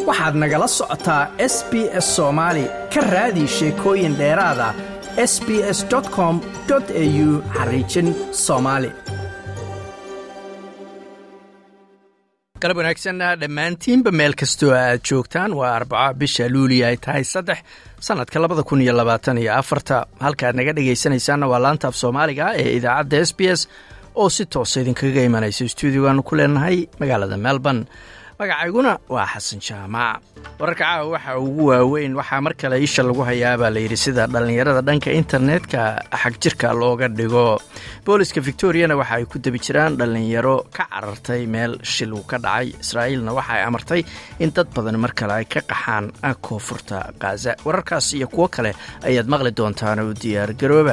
waxaad nagala socotaa s b s soomaali ka raadi sheekooyin dheeraada s b s com au xariijin soomaali galab wanaagsan dhammaantiinba meel kastoo aad joogtaan waa arbaco bisha luuliya ay tahay saddex sannadka labada kun iyo labaatan iyo afarta halkaad naga dhegaysanaysaanna waa laanta af soomaaliga ee idaacadda s b s oo si toosa idinkaga imanaysa stuudiogaanu ku leenahay magaalada melbourne magacayguna waa xasan jaamac wararka caawa waxa ugu waaweyn waxaa mar kale isha lagu hayaabaa layidhi sida dhallinyarada dhanka internetka xag jirka looga dhigo booliska victoriana waxa ay ku debi jiraan dhallinyaro ka carartay meel shil uu ka dhacay israa'iilna waxa ay amartay in dad badan mar kale ay ka qaxaan koonfurta khaza wararkaas iyo kuwo kale ayaad maqli doontaan oo diyaar garooba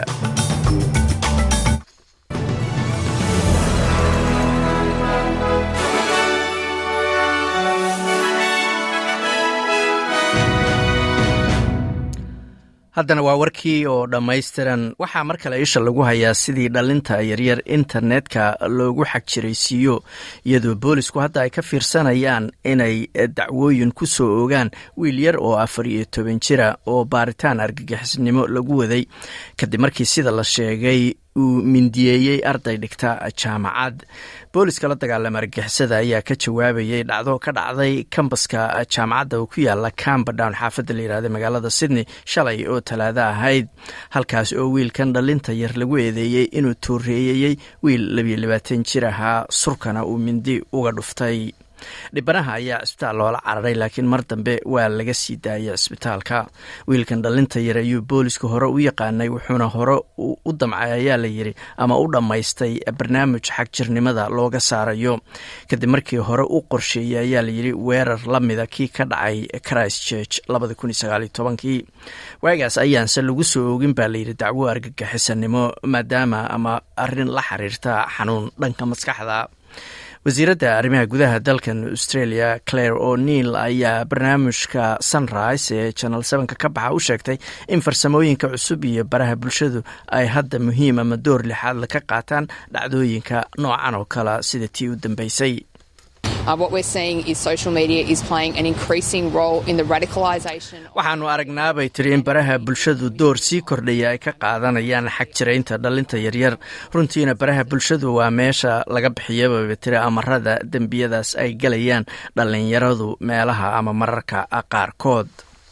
haddana waa warkii oo dhammaystiran waxaa mar kale isha lagu hayaa sidii dhalinta yaryar internetka loogu xagjiraysiiyo iyadoo boolisku hadda ay ka fiirsanayaan inay dacwooyin ku soo ogaan wiil yar oo afar iyo toban jira oo baaritaan argagixisnimo lagu waday kadib markii sida la sheegay uu mindiyeeyey arday dhigta jaamacad booliska la dagaalama argixisada ayaa ka jawaabayay dhacdo ka dhacday kambaska jaamacadda oo ku yaala camberdown xaafadda la yihahda magaalada sydney shalay oo talaado ahayd halkaas oo wiilkan dhalinta yar lagu eedeeyey inuu tooreeyeyey wiil labiyo labaatan jir ahaa surkana uu mindi uga dhuftay dhibanaha ayaa cisbitaal loola cararay laakiin mar dambe waa laga sii daayay cisbitaalka wiilkan dhalinta yar ayuu booliska hore u yaqaanay wuxuuna hore u damcay ayaa la yidhi ama u dhammaystay barnaamij xagjirnimada looga saarayo kadib markii hore u qorsheeyey ayaa layidhi weerar la mida kii ka dhacay christ church kii waagaas ayaanse lagu soo oogin baa layidhi dacwo argagixisanimo maadaama ama arin la xiriirta xanuun dhanka maskaxda wasiiradda arrimaha gudaha dalkan australia claire o'neil ayaa barnaamijka sunrise ee janal sevenka ka baxa u sheegtay in farsamooyinka cusub iyo baraha bulshadu ay hadda muhiim ama door lixaadla ka qaataan dhacdooyinka noocan oo kale sida tii u dambeysay waxaanu aragnaabay tiri in baraha bulshadu door sii kordhaya ay ka qaadanayaan xagjiraynta dhalinta yaryar runtiina baraha bulshadu waa meesha laga bixiyaba tiri amarada dembiyadaas ay galayaan dhallinyaradu meelaha ama mararka qaarkood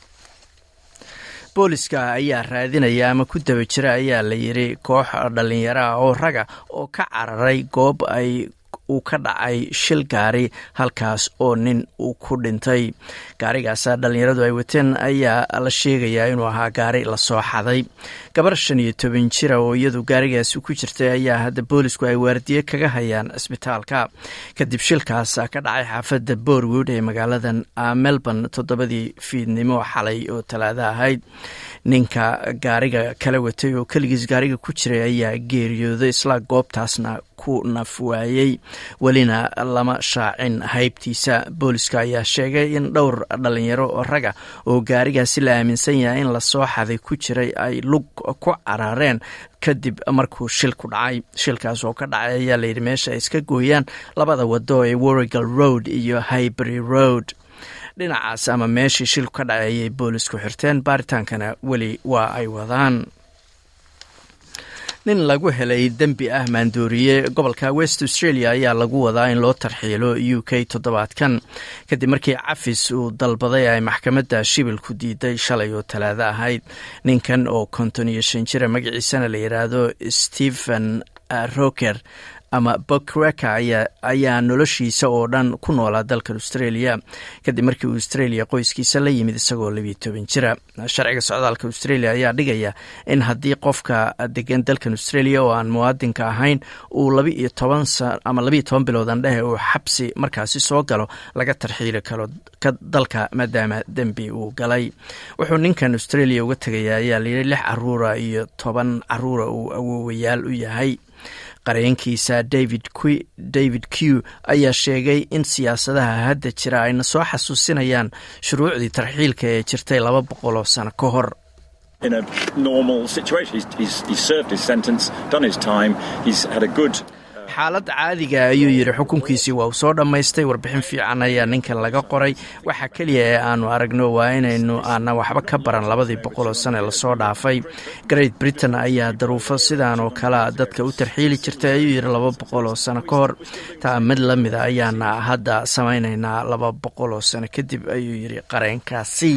booliska ayaa raadinaya ama ku daba jira ayaa la yidhi koox dhallinyaro ah oo raga oo ka cararay goob ay uu ka dhacay shil gaari halkaas oo nin uu ku dhintay gaarigaasa dhallinyaradu ay wateen ayaa la sheegayaa inuu ahaa gaari lasoo xaday gabar shan iyo toban jira oo iyadu gaarigaasi ku jirtay ayaa hadda boolisku ay waardiye kaga hayaan cisbitaalka kadib shilkaas ka dhacay xaafadda borwood ee magaaladan melbourne toddobadii fiidnimo xalay oo talaado ahayd ninka gaariga kala watay oo keligiis gaariga ku jiray ayaa geeriyooday isla goobtaasna ku naf waayey welina lama shaacin haybtiisa booliska ayaa sheegay in dhowr dhalinyaro oo raga oo gaarigaasi la aaminsan yahay in lasoo xaday ku jiray ay lug ku caraareen kadib markuu shil ku dhacay shilkaas oo ka dhacay ayaa layidhi meesha ay iska gooyaan labada wado ee warrigal road iyo highbury road dhinacaas ama meeshii shilku ka dhacay ayay boolisku xirteen baaritaankana weli waa ay wadaan nin lagu helay dembi ah maandooriye gobolka west australia ayaa lagu wadaa in loo tarxiilo u k toddobaadkan kadib markii cafis uu dalbaday ay maxkamadda shibilku diiday shalay oo talaado ahayd ninkan oo konton iyo shan jira magaciisana la yidhaahdo stephen roker ama bokreka ayaa noloshiisa oo dhan ku noolaa dalkan australia kadib markii uu australia qoyskiisa la yimid isagoo labiyo toban jira sharciga socdaalka australia ayaa dhigaya in haddii qofka degan dalkan australia oo aan muwaadinka ahayn uu labiiyo toban ama labiiyo toban biloodan dhehe uu xabsi markaasi soo galo laga tarxiili karo dalka maadaama dembi uu galay wuxuu ninkan australia uga tegaya ayaa layidhi lix caruura iyo toban caruura uu awoowayaal u yahay qareenkiisa david david q ayaa sheegay in siyaasadaha hadda jira ayna soo xasuusinayaan shuruucdii tarxiilka ee jirtay laba boqol oo sano ka hor xaalad caadiga ayuu yidhi xukunkiisii waa uu soo dhammaystay warbixin fiican ayaa ninkan laga qoray waxa keliya ee aanu aragno waa inaynu aana waxba ka baran labadii boqol oo sane lasoo dhaafay great britain ayaa daruufo sidaan oo kalea dadka u tarxiili jirtay ayuu yidhi laba boqol oo sano ka hor taa mid la mida ayaana hadda samaynaynaa laba boqol oo sano kadib ayuu yidhi qareenkaasi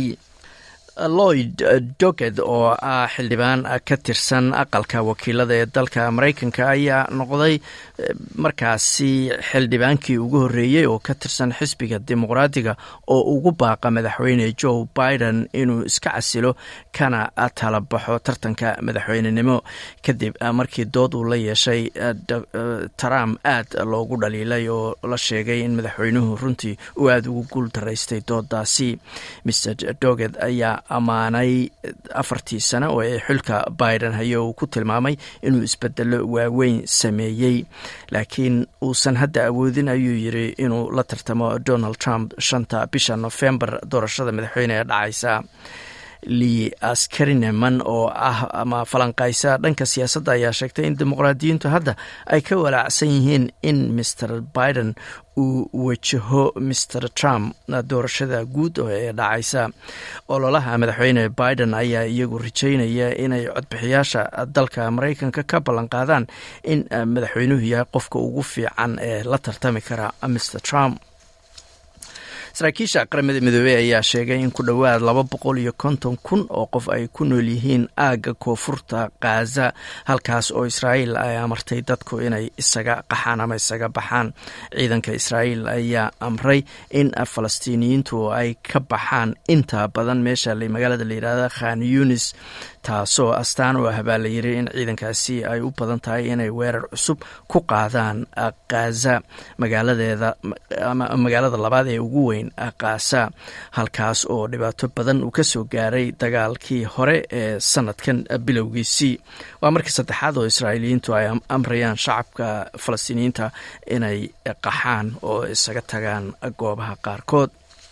lloyd doged oo ah xildhibaan ka tirsan aqalka wakiilada ee dalka maraykanka ayaa noqday markaasi xildhibaankii ugu horreeyey oo ka tirsan xisbiga dimuqraadiga oo ugu baaqa madaxweyne joe biden inuu iska casilo kana tala baxo tartanka madaxweynenimo kadib markii dood uu la yeeshay trump aad loogu dhaliilay oo la sheegay in madaxweynuhu runtii uu aada ugu guul daraystay doodaasi mr doged ayaa ammaanay afartii sano oo ee xilka biden hayo uu ku tilmaamay inuu isbedelo waaweyn sameeyey laakiin uusan hadda awoodin ayuu yidri inuu la tartamo donald trump shanta bisha nofembar doorashada madaxweyne ee dhacaysa lee askarineman oo ah ama falanqaysa dhanka siyaasadda ayaa sheegtay in dimuqraadiyiintu hadda ay ka walaacsan yihiin in mr biden uu wajaho mr trump doorashada guud ee dhacaysa ololaha madaxweyne biden ayaa iyagu rajeynaya inay codbixiyaasha dalka maraykanka ka ballan qaadaan in madaxweynuhu yahay qofka ugu fiican ee la tartami kara mr trump saraakiisha qaramada midoobey ayaa sheegay in ku dhowaad laba boqol iyo konton kun oo qof ay ku nool yihiin aagga koonfurta khaza halkaas oo israa'iil ay amartay dadku inay isaga qaxaan ama isaga baxaan ciidanka israa'iil ayaa amray in falastiiniyiintu ay ka baxaan inta badan meesha magaalada la yidhahda khan yunis taasoo astaan u ah baa la yiri in ciidankaasi ay u badan tahay inay weerar cusub ku qaadaan khaza magaaladeeda ama magaalada labaad ee ugu weyn khaza halkaas oo dhibaato badan uu ka soo gaaray dagaalkii hore ee sanadkan bilowgiisii waa markii saddexaad oo israa'iiliyiintu ay amrayaan shacabka falastiiniyiinta inay qaxaan oo isaga tagaan goobaha qaarkood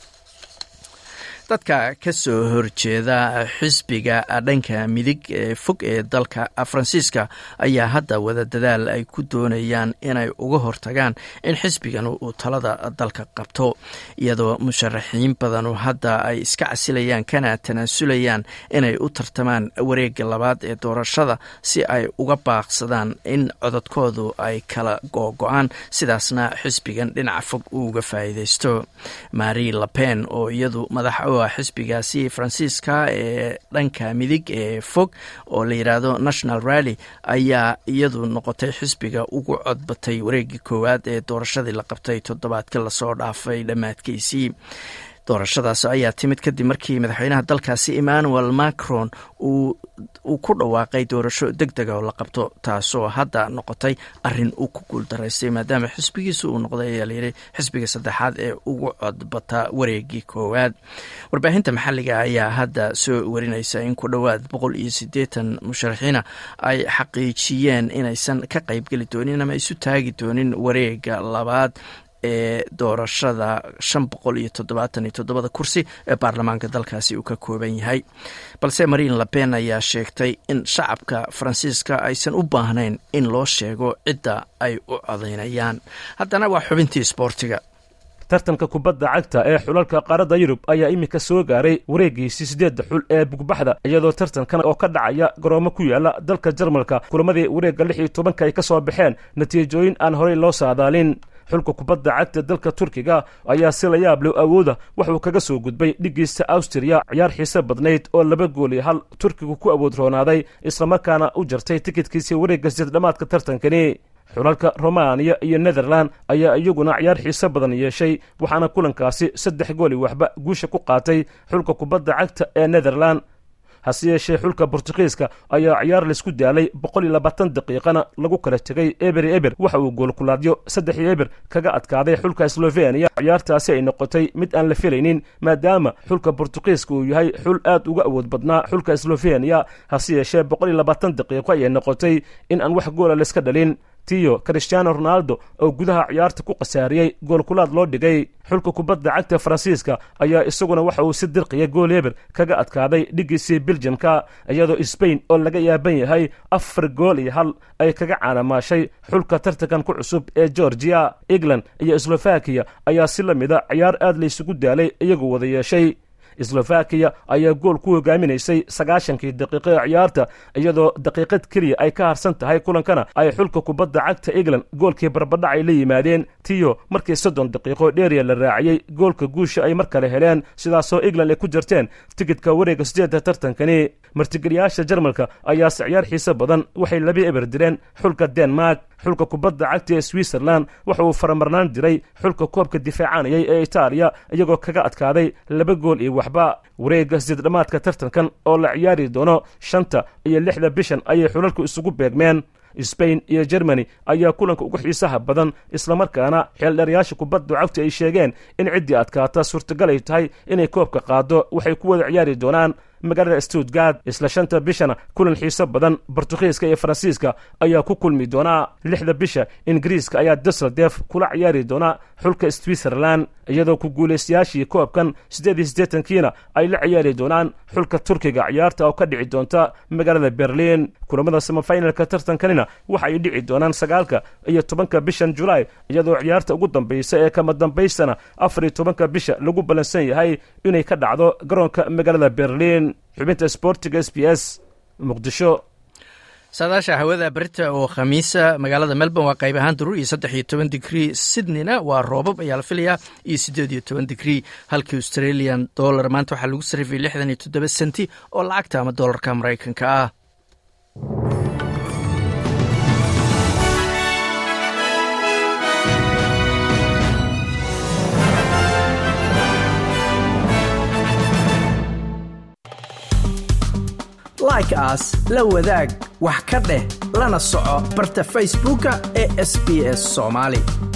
dadka ka soo horjeeda xisbiga dhanka midig ee fog ee dalka faransiiska ayaa hadda wada dadaal ay ku doonayaan inay uga hortagaan in xisbigan uu talada dalka qabto iyadoo musharaxiin badanu hadda ay iska casilayaan kana tanaasulayaan inay u tartamaan wareega labaad ee doorashada si ay uga baaqsadaan in cododkoodu ay kala googo-aan sidaasna xisbigan dhinaca fog uu uga faa'iideysto mari lapen oo iyadu madax xisbigaasi faransiiska ee dhanka midig ee fog oo la yidhaahdo national rally ayaa iyadu noqotay xisbiga ugu codbatay wareegii koowaad ee doorashadii la qabtay toddobaadka lasoo dhaafay dhammaadkiisii doorashadaas ayaa timid kadib markii madaxweynaha dalkaasi emmanuel macron uu ku dhawaaqay doorasho deg dega oo la qabto taasoo hadda noqotay arin uu ku guuldaraystay maadaama xisbigiisu uu noqday ayaa layidhi xisbiga saddexaad ee ugu codbata wareegii koowaad warbaahinta maxalliga ayaa hadda soo warinaysa in ku dhowaad boqol iyo siddeetan musharaxiina ay xaqiijiyeen inaysan ka qaybgeli doonin ama isu taagi doonin wareega labaad ee doorashada shan boqol iyo toddobaatan iyo toddobada kursi ee baarlamaanka dalkaasi uu ka kooban yahay balse marine lapen ayaa sheegtay in shacabka faransiiska aysan u baahnayn in loo sheego cidda ay u codaynayaan haddana waa xubintii isboortiga tartanka kubadda cagta ee xulalka qaaradda yurub ayaa iminka soo gaaray wareegiisii siddeedda xul ee bugbaxda iyadoo tartankan oo ka dhacaya garoomo ku yaala dalka jarmalka kulamadii wareegga lix iyo tobanka ay ka soo baxeen natiijooyin aan horey loo saadaalin xulka kubadda cagta dalka turkiga ayaa si la yaab leh awooda waxuu kaga soo gudbay dhigiista awstriya ciyaar xiise badnayd oo laba gool iyo hal turkigu ku awood roonaaday islamarkaana u jartay tikidkiisii wareegga sideed dhammaadka tartankani xulalka romaniya iyo netherland ayaa iyaguna ciyaar xiise badan yeeshay waxaana kulankaasi saddex gooli waxba guusha ku qaatay xulka kubadda cagta ee netherland hase yeeshee xulka bortugiiska ayaa ciyaar laysku daalay boqol iyo labaatan daqiiqana lagu kala tegay eber eber waxa uu goolkulaadyo saddex iyo eber kaga adkaaday xulka sloveniya ciyaartaasi ay noqotay mid aan la filaynin maadaama xulka bortugiiska uu yahay xul aad uga awood badnaa xulka sloveniya hase yeeshee boqol iyo labaatan daqiiqo ayay noqotay in aan wax goola layska dhalin tiyo christiano ronaldo oo gudaha ciyaarta ku khasaariyey goolkulaad loo dhigay xulka kubadda cagta faransiiska ayaa isaguna waxa uu si dirqiya gool eber kaga adkaaday dhigiisii beljamka iyadoo sbain oo laga yaaban yahay afar gool iyo hal ay kaga caanamaashay xulka tartankan ku cusub ee georgiya england iyo slovakiya ayaa si la mida ciyaar aad laysugu daalay iyagu wada yeeshay slovakiya ayaa gool ku hogaaminaysay sagaashankii daqiiqo ee ciyaarta iyadoo daqiiqad keliya ay ka harsan tahay kulankana ay xulka kubadda cagta england goolkii barbadhac ay la yimaadeen tiyo markii soddon daqiiqo dheeriya la raaciyey goolka guusha ay mar kale heleen sidaasoo england ay ku jirteen tigidhka wareega sideedda tartankani martigeliyaasha jarmalka ayaase ciyaar xiise badan waxay laba eber direen xulka denmark xulka kubadda cagta ee switzerland waxa uu faramarnaan diray xulka koobka difaacanayay ee itaaliya iyagoo kaga adkaaday laba gool iyo waxba wareegga sideed dhammaadka tartankan oo la ciyaari doono shanta iyo lixda bishan ayay xulalku isugu beegmeen sbain iyo germany ayaa kulanka ugu xiisaha badan islamarkaana xeeldheerayaasha kubadda cagta ay sheegeen in ciddii adkaata suurtagal ay tahay inay koobka qaado waxay ku wada ciyaari doonaan magaalada stuttgard isla shanta bishana kulan xiiso badan bortugiiska iyo faransiiska ayaa ku kulmi doonaa lixda bisha ingiriiska ayaa dusseldef kula ciyaari doona xulka switzerland iyadoo ku guulaystayaashii koobkan siddeed iyo siddeetankiina ay la ciyaari doonaan xulka turkiga ciyaarta oo ka dhici doonta magaalada berlin kulamada samafinalka tartankanina waxa ay dhici doonaan sagaalka iyo tobanka bishan julaay iyadoo ciyaarta ugu dambaysa ee kama dambaystana afar iyo tobanka bisha lagu ballansan yahay inay ka dhacdo garoonka magaalada berlin xubinta sportiga s b s muqdisho saadaasha hawada berita oo khamiisa magaalada melbourne waa qayb ahaan daruur iyo saddex iyo toban digrii sydneyna waa roobab ayaa la filayaa iyo siddeed iyo toban digrii halkii australian dollar maanta waxaa lagu sarrifiyay lixdan iyo toddoba senti oo lacagta ama dollarka maraykanka ah like aas la wadaag wax ka dheh lana soco barta facebooka ee sb s somaali